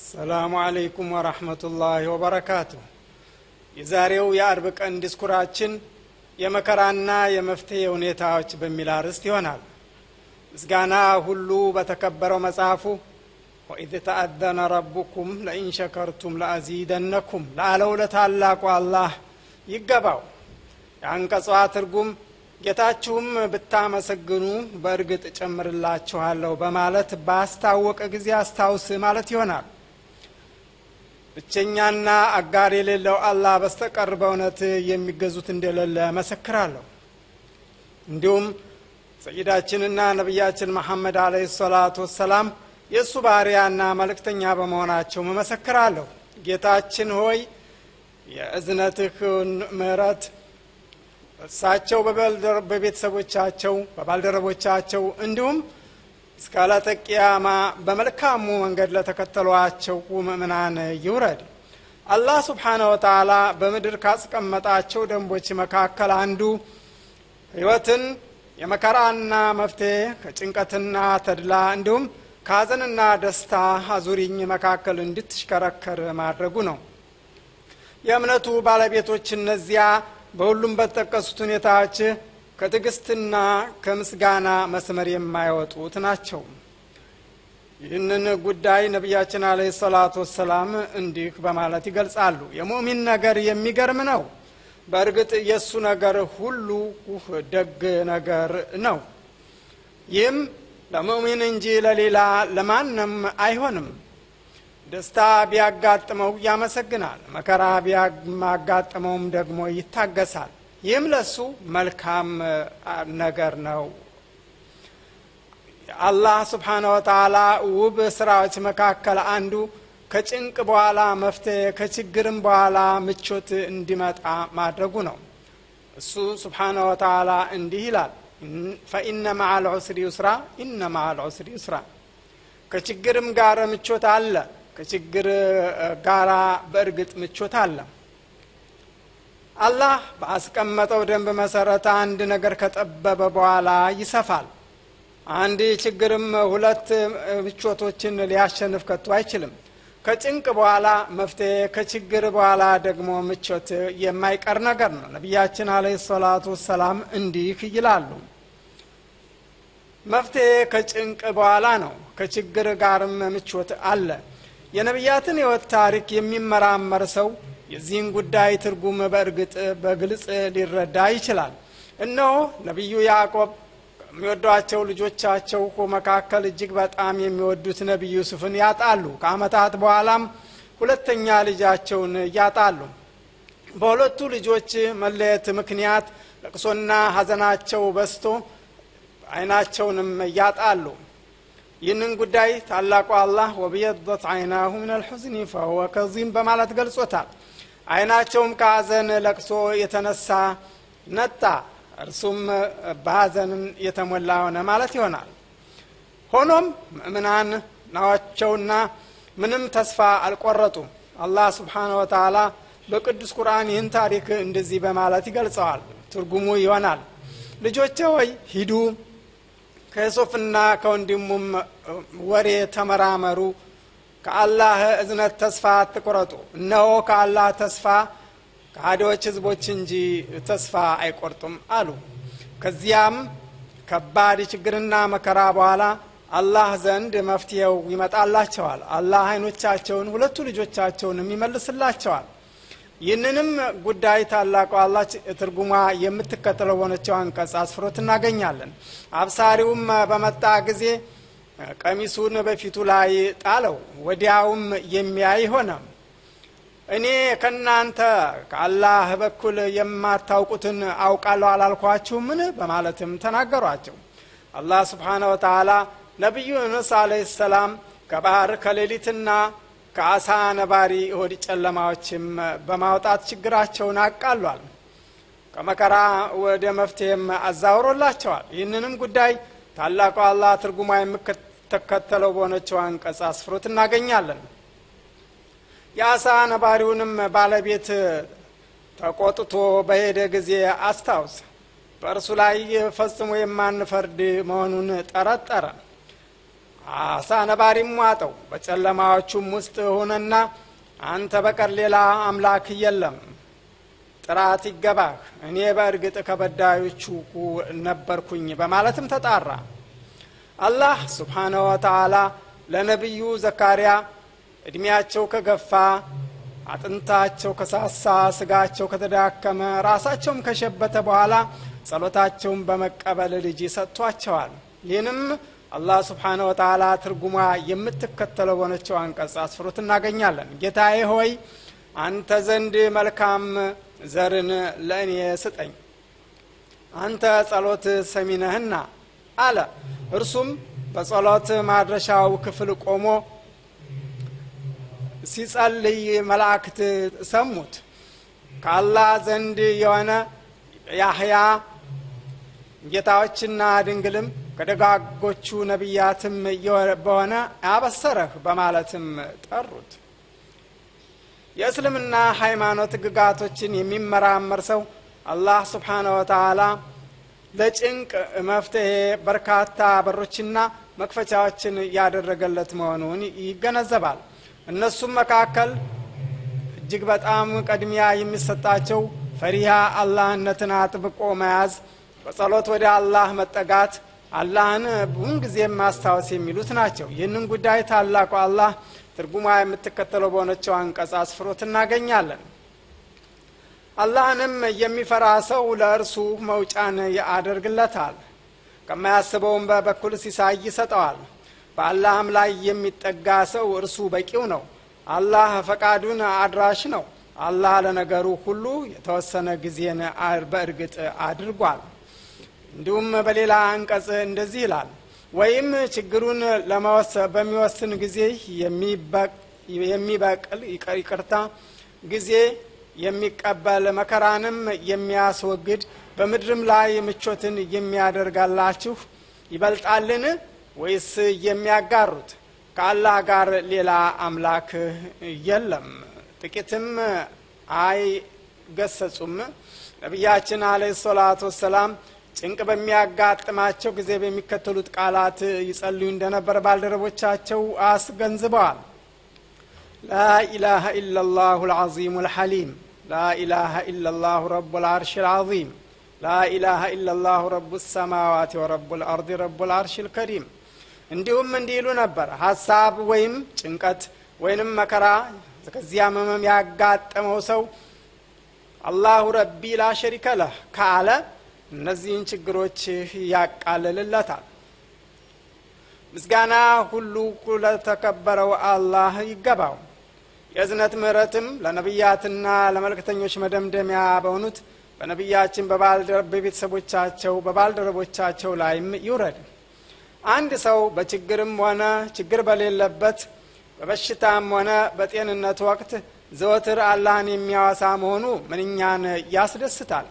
ሰላሙ አለይኩም ወረህመቱላሂ ወበረካቱ። የዛሬው የአርብ ቀን ዲስኩራችን የመከራና የመፍትሄ ሁኔታዎች በሚል አርዕስት ይሆናል። ምስጋና ሁሉ በተከበረው መጽሐፉ ወኢዝ ተአዘነ ረቡኩም ለኢን ሸከርቱም ለአዚደነኩም ላለው ለታላቁ አላህ ይገባው። የአንቀጿ ትርጉም ጌታችሁም ብታመሰግኑ በእርግጥ እጨምርላችኋለሁ በማለት ባስታወቀ ጊዜ አስታውስ ማለት ይሆናል። ብቸኛና አጋር የሌለው አላህ በስተቀር በእውነት የሚገዙት እንደሌለ መሰክራለሁ። እንዲሁም ሰይዳችንና ነቢያችን መሐመድ አለይሂ ሰላቱ ወሰላም የእሱ ባሪያና መልእክተኛ በመሆናቸው መመሰክራለሁ። ጌታችን ሆይ የእዝነትህን ምሕረት እሳቸው በቤተሰቦቻቸው በባልደረቦቻቸው እንዲሁም እስከ ዕለተ ቂያማ በመልካሙ መንገድ ለተከተሏቸው ምእምናን ይውረድ። አላህ ስብሓነ ወተዓላ በምድር ካስቀመጣቸው ደንቦች መካከል አንዱ ሕይወትን የመከራና መፍትሄ ከጭንቀትና ተድላ እንዲሁም ከሀዘንና ደስታ አዙሪኝ መካከል እንድትሽከረከር ማድረጉ ነው። የእምነቱ ባለቤቶች እነዚያ በሁሉም በተጠቀሱት ሁኔታዎች ከትዕግስትና ከምስጋና መስመር የማይወጡት ናቸው። ይህንን ጉዳይ ነቢያችን አለህ ሰላቱ ወሰላም እንዲህ በማለት ይገልጻሉ። የሙእሚን ነገር የሚገርም ነው። በእርግጥ የእሱ ነገር ሁሉ ደግ ነገር ነው። ይህም ለሙእሚን እንጂ ለሌላ ለማንም አይሆንም። ደስታ ቢያጋጥመው ያመሰግናል፣ መከራ ቢያጋጥመውም ደግሞ ይታገሳል። ይህም ለሱ መልካም ነገር ነው። አላህ ስብሓነ ወተዓላ ውብ ስራዎች መካከል አንዱ ከጭንቅ በኋላ መፍትሄ ከችግርም በኋላ ምቾት እንዲመጣ ማድረጉ ነው። እሱ ስብሓነ ወተዓላ እንዲህ ይላል፣ ፈኢነ መዓል ዑስሪ ዩስራ፣ ኢነ መዓል ዑስሪ ዩስራ። ከችግርም ጋር ምቾት አለ፣ ከችግር ጋራ በእርግጥ ምቾት አለ። አላህ በአስቀመጠው ደንብ መሰረት አንድ ነገር ከጠበበ በኋላ ይሰፋል። አንድ ችግርም ሁለት ምቾቶችን ሊያሸንፍ ከቶ አይችልም። ከጭንቅ በኋላ መፍትሄ፣ ከችግር በኋላ ደግሞ ምቾት የማይቀር ነገር ነው። ነቢያችን አለይሂ ሰላቱ ወሰላም እንዲህ ይላሉ፣ መፍትሄ ከጭንቅ በኋላ ነው፣ ከችግር ጋርም ምቾት አለ። የነቢያትን ሕይወት ታሪክ የሚመራመር ሰው የዚህን ጉዳይ ትርጉም በእርግጥ በግልጽ ሊረዳ ይችላል። እነሆ ነቢዩ ያዕቆብ ከሚወዷቸው ልጆቻቸው መካከል እጅግ በጣም የሚወዱት ነቢዩ ዩሱፍን ያጣሉ። ከዓመታት በኋላም ሁለተኛ ልጃቸውን ያጣሉ። በሁለቱ ልጆች መለየት ምክንያት ለቅሶና ሐዘናቸው በስቶ አይናቸውንም ያጣሉ። ይህንን ጉዳይ ታላቁ አላህ ወብየደት አይናሁ ምን አልሑዝኒ ፈሁወ ከዚም በማለት ገልጾታል። አይናቸውም ከሐዘን ለቅሶ የተነሳ ነጣ፣ እርሱም በሐዘን የተሞላ ሆነ ማለት ይሆናል። ሆኖም ምእምናን ናቸውና ምንም ተስፋ አልቆረጡም። አላህ ስብሓነ ወተዓላ በቅዱስ ቁርአን ይህን ታሪክ እንደዚህ በማለት ይገልጸዋል። ትርጉሙ ይሆናል ልጆቼ ሆይ ሂዱ ከዩሱፍና ከወንድሙም ወሬ ተመራመሩ፣ ከአላህ እዝነት ተስፋ አትቁረጡ። እነሆ ከአላህ ተስፋ ከሃዲዎች ህዝቦች እንጂ ተስፋ አይቆርጡም አሉ። ከዚያም ከባድ ችግርና መከራ በኋላ አላህ ዘንድ መፍትሄው ይመጣላቸዋል። አላህ አይኖቻቸውን ሁለቱ ልጆቻቸውንም ይመልስላቸዋል። ይህንንም ጉዳይ ታላቁ አላህ ትርጉሟ የምትከተለው በሆነችው አንቀጽ አስፍሮት እናገኛለን። አብሳሪውም በመጣ ጊዜ ቀሚሱን በፊቱ ላይ ጣለው፣ ወዲያውም የሚያይ ሆነ። እኔ ከእናንተ ከአላህ በኩል የማታውቁትን አውቃለሁ አላልኳችሁምን? በማለትም ተናገሯቸው። አላህ ስብሓነ ወተዓላ ነቢዩ ዩኑስ አለይሂ ሰላም ከባህር ከሌሊትና ከአሳ ነባሪ ሆድ ጨለማዎችም በማውጣት ችግራቸውን አቃሏል። ከመከራ ወደ መፍትሄም አዛውሮላቸዋል። ይህንንም ጉዳይ ታላቁ አላህ ትርጉማ የምትከተለው በሆነችው አንቀጽ አስፍሮት እናገኛለን። የአሳ ነባሪውንም ባለቤት ተቆጥቶ በሄደ ጊዜ አስታውስ፣ በእርሱ ላይ ፈጽሞ የማንፈርድ መሆኑን ጠረጠረ። አሳ ነባሪም ዋጠው በጨለማዎቹም ውስጥ ሁነና አንተ በቀር ሌላ አምላክ የለም ጥራት ይገባህ እኔ በእርግጥ ከበዳዮቹ ነበርኩኝ በማለትም ተጣራ አላህ ስብሓነሁ ወተዓላ ለነቢዩ ዘካርያ እድሜያቸው ከገፋ አጥንታቸው ከሳሳ ስጋቸው ከተዳከመ ራሳቸውም ከሸበተ በኋላ ጸሎታቸውን በመቀበል ልጅ ሰጥቷቸዋል ይህንም አላህ ስብሓነ ወተዓላ ትርጉሟ የምትከተለው በሆነችው አንቀጽ አስፍሮት እናገኛለን ጌታዬ ሆይ አንተ ዘንድ መልካም ዘርን ለእኔ ስጠኝ አንተ ጸሎት ሰሚነህና አለ እርሱም በጸሎት ማድረሻው ክፍል ቆሞ ሲጸልይ መላእክት ሰሙት ከአላህ ዘንድ የሆነ ያህያ ጌታዎችና ድንግልም ከደጋጎቹ ነቢያትም በሆነ አበሰረህ በማለትም ጠሩት የእስልምና ሃይማኖት ግጋቶችን የሚመራመር ሰው አላህ ስብሓነ ወተዓላ ለጭንቅ መፍትሄ በርካታ በሮችና መክፈቻዎችን ያደረገለት መሆኑን ይገነዘባል እነሱም መካከል እጅግ በጣም ቅድሚያ የሚሰጣቸው ፈሪሃ አላህነትን አጥብቆ መያዝ በጸሎት ወደ አላህ መጠጋት አላህን ብዙን ጊዜም ማስታወስ የሚሉት ናቸው ይህንን ጉዳይ ታላቁ አላህ ትርጉማ የምትከተለው በሆነችው አንቀጽ አስፍሮት እናገኛለን አላህንም የሚፈራ ሰው ለእርሱ መውጫን ያደርግለታል ከማያስበውም በበኩል ሲሳይ ይሰጠዋል በአላህም ላይ የሚጠጋ ሰው እርሱ በቂው ነው አላህ ፈቃዱን አድራሽ ነው አላህ ለነገሩ ሁሉ የተወሰነ ጊዜን በእርግጥ አድርጓል እንዲሁም በሌላ አንቀጽ እንደዚህ ይላል ወይም ችግሩን በሚወስን ጊዜ የሚበቅል ይቅርታ ጊዜ የሚቀበል መከራንም የሚያስወግድ በምድርም ላይ ምቾትን የሚያደርጋላችሁ ይበልጣልን ወይስ የሚያጋሩት ከአላህ ጋር ሌላ አምላክ የለም ጥቂትም አይገሰጹም ነቢያችን አለ ሰላቱ ወሰላም ጭንቅ በሚያጋጥማቸው ጊዜ በሚከተሉት ቃላት ይጸልዩ እንደነበር ባልደረቦቻቸው አስገንዝበዋል ላኢላሃ ኢላላሁ ልዓዚሙ ልሐሊም ላኢላሃ ኢላላሁ ረቡ ልአርሽ ልዓዚም ላኢላሃ ኢላላሁ ረቡ ሰማዋት ወረቡ ልአርድ ረቡ ልአርሽ ልከሪም እንዲሁም እንዲሉ ነበር ሀሳብ ወይም ጭንቀት ወይንም መከራ ከዚያ መመም ያጋጠመው ሰው አላሁ ረቢ ላ ሸሪከ ለህ ካለ እነዚህን ችግሮች ያቃልልለታል ምስጋና ሁሉ ለተከበረው አላህ ይገባው የእዝነት ምህረትም ለነቢያትና ለመልእክተኞች መደምደሚያ በሆኑት በነቢያችን በቤተሰቦቻቸው በባልደረቦቻቸው ላይም ይውረድ አንድ ሰው በችግርም ሆነ ችግር በሌለበት በበሽታም ሆነ በጤንነት ወቅት ዘወትር አላህን የሚያወሳ መሆኑ ምንኛን ያስደስታል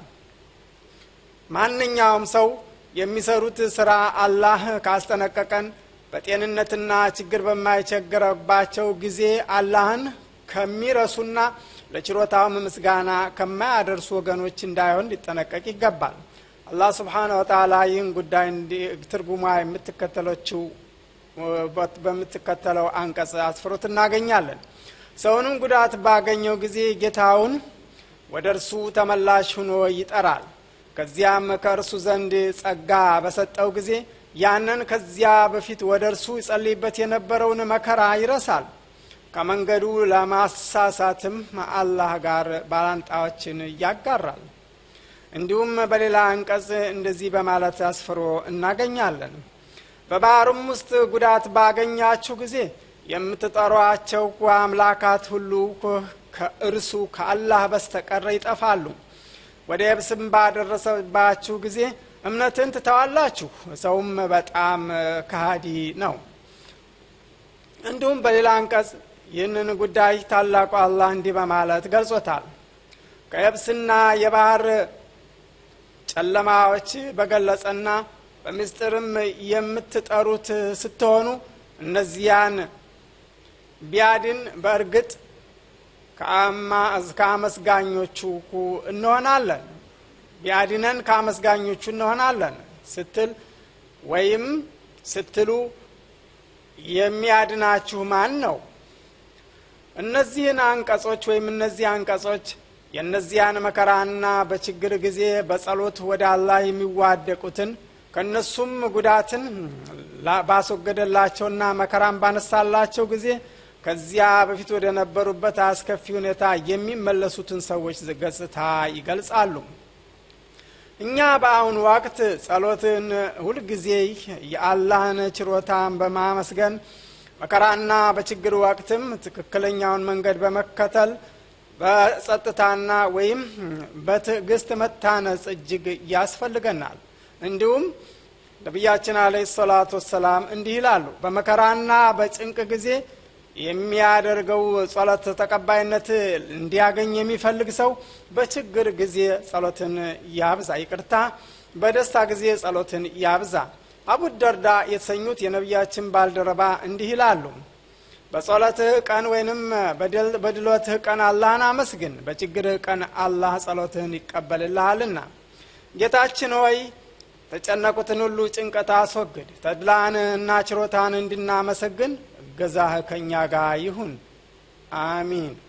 ማንኛውም ሰው የሚሰሩት ስራ አላህ ካስጠነቀቀን በጤንነትና ችግር በማይቸግረባቸው ጊዜ አላህን ከሚረሱና ለችሮታውም ምስጋና ከማያደርሱ ወገኖች እንዳይሆን ሊጠነቀቅ ይገባል አላህ ስብሓነ ወተላ ይህን ጉዳይ ትርጉማ የምትከተለችው በምትከተለው አንቀጽ አስፍሮት እናገኛለን ሰውንም ጉዳት ባገኘው ጊዜ ጌታውን ወደ እርሱ ተመላሽ ሁኖ ይጠራል ከዚያም ከእርሱ ዘንድ ጸጋ በሰጠው ጊዜ ያንን ከዚያ በፊት ወደ እርሱ ይጸልይበት የነበረውን መከራ ይረሳል ከመንገዱ ለማሳሳትም አላህ ጋር ባላንጣዎችን ያጋራል እንዲሁም በሌላ አንቀጽ እንደዚህ በማለት አስፍሮ እናገኛለን በባህርም ውስጥ ጉዳት ባገኛችሁ ጊዜ የምትጠሯቸው አምላካት ሁሉ ከእርሱ ከአላህ በስተቀረ ይጠፋሉ ወደ የብስም ባደረሰባችሁ ጊዜ እምነትን ትተዋላችሁ ሰውም በጣም ከሃዲ ነው እንዲሁም በሌላ አንቀጽ ይህንን ጉዳይ ታላቁ አላህ እንዲህ በማለት ገልጾታል ከየብስና የባህር ጨለማዎች በገለጸና በምስጢርም የምትጠሩት ስትሆኑ እነዚያን ቢያድን በእርግጥ ከአመስጋኞቹ እንሆናለን ቢያድነን ከአመስጋኞቹ እንሆናለን ስትል ወይም ስትሉ የሚያድናችሁ ማን ነው? እነዚህን አንቀጾች ወይም እነዚህ አንቀጾች የእነዚያን መከራና በችግር ጊዜ በጸሎት ወደ አላህ የሚዋደቁትን ከእነሱም ጉዳትን ባስወገደላቸውና መከራን ባነሳላቸው ጊዜ ከዚያ በፊት ወደ ነበሩበት አስከፊ ሁኔታ የሚመለሱትን ሰዎች ገጽታ ይገልጻሉ። እኛ በአሁኑ ወቅት ጸሎትን ሁልጊዜ የአላህን ችሮታን በማመስገን መከራና በችግር ወቅትም ትክክለኛውን መንገድ በመከተል በጸጥታና ወይም በትዕግስት መታነጽ እጅግ ያስፈልገናል። እንዲሁም ነቢያችን አለይሂ ሰላቱ ወሰላም እንዲህ ይላሉ፣ በመከራና በጭንቅ ጊዜ የሚያደርገው ጸሎት ተቀባይነት እንዲያገኝ የሚፈልግ ሰው በችግር ጊዜ ጸሎትን ያብዛ፣ ይቅርታ፣ በደስታ ጊዜ ጸሎትን ያብዛ። አቡ ደርዳ የተሰኙት የነቢያችን ባልደረባ እንዲህ ይላሉ፣ በጸሎትህ ቀን ወይንም በድሎትህ ቀን አላህን አመስግን፣ በችግርህ ቀን አላህ ጸሎትህን ይቀበልልሃልና። ጌታችን ሆይ ተጨነቁትን ሁሉ ጭንቀት አስወግድ፣ ተድላን እና ችሮታን እንድናመሰግን እገዛህ ከእኛ ጋር ይሁን። አሚን።